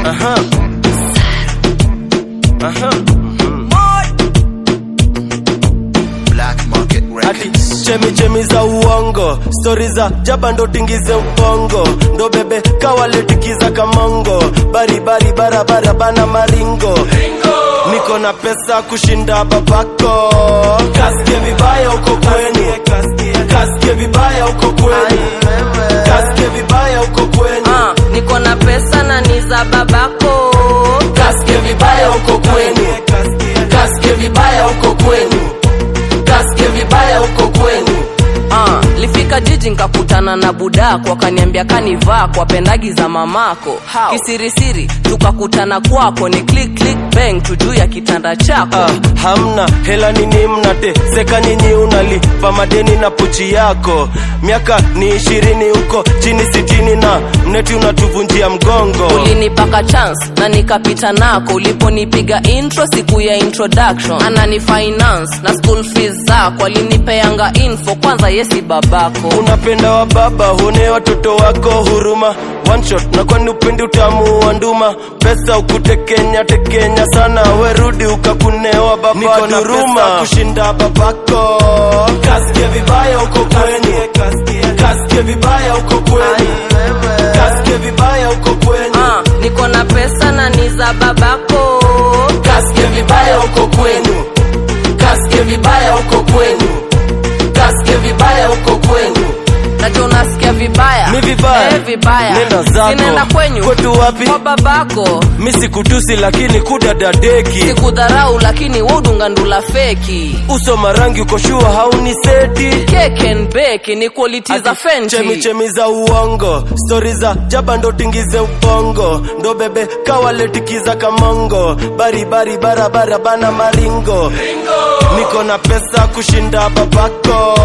Aha. Aha. Black Market Ati Records. chemi chemi za uongo stori za jaba ndo tingize ubongo ndo bebe kawaletikiza kamongo baribari barabara bana maringo niko na pesa kushinda babako kasike vibaya uko kwenyu kasike vibaya uko kwenyu kasike vibaya uko kwenyu Ah, niko na pesa na ni za babako kasike vibaya uko kwenyu kasike vibaya uko kwenyu kasike vibaya uko kwenyu Ah, lifika jiji nkakutana na budako akaniambia kanivaa kwa pendagi za mamako kisirisiri tukakutana kwako ni click click bang tu juu ya kitanda chako Ah, hamna hela nini mnateseka nyinyi unalipa madeni na pochi yako miaka ni ishirini huko chini sitini na mneti unatuvunjia mgongo ulinipaka chance na nikapita nako uliponipiga intro siku ya introduction anani finance na school fees zako alinipeanga info kwanza yesi babako unapenda wa baba huone watoto wako huruma one shot na kwani upendi utamu wa nduma pesa ukutekenya tekenya sana werudi ukakunewa baba niko na pesa kushinda babako kasike vibaya uko kwenyu kasike vibaya uko kwenyu kasike vibaya uko kwenyu Ah, niko na pesa na ni za babako kasike vibaya uko kwenu kasike vibaya uko kwenu kasike vibaya uko kwenu nacho unasikia vibaya Mi vibaya? eh, vibaya Nenda zako. sinaenda kwenyu Kwetu wapi? kwa babako mi sikutusi lakini kudadadeki sikudharau lakini wodunga ndula feki uso marangi uko shua hauni seti Cake and bake ni quality za chemi fenty chemi za uongo stori za jaba ndo tingize ubongo ndo bebe kawaletikiza kamongo baribari barabara bana maringo niko na pesa kushinda babako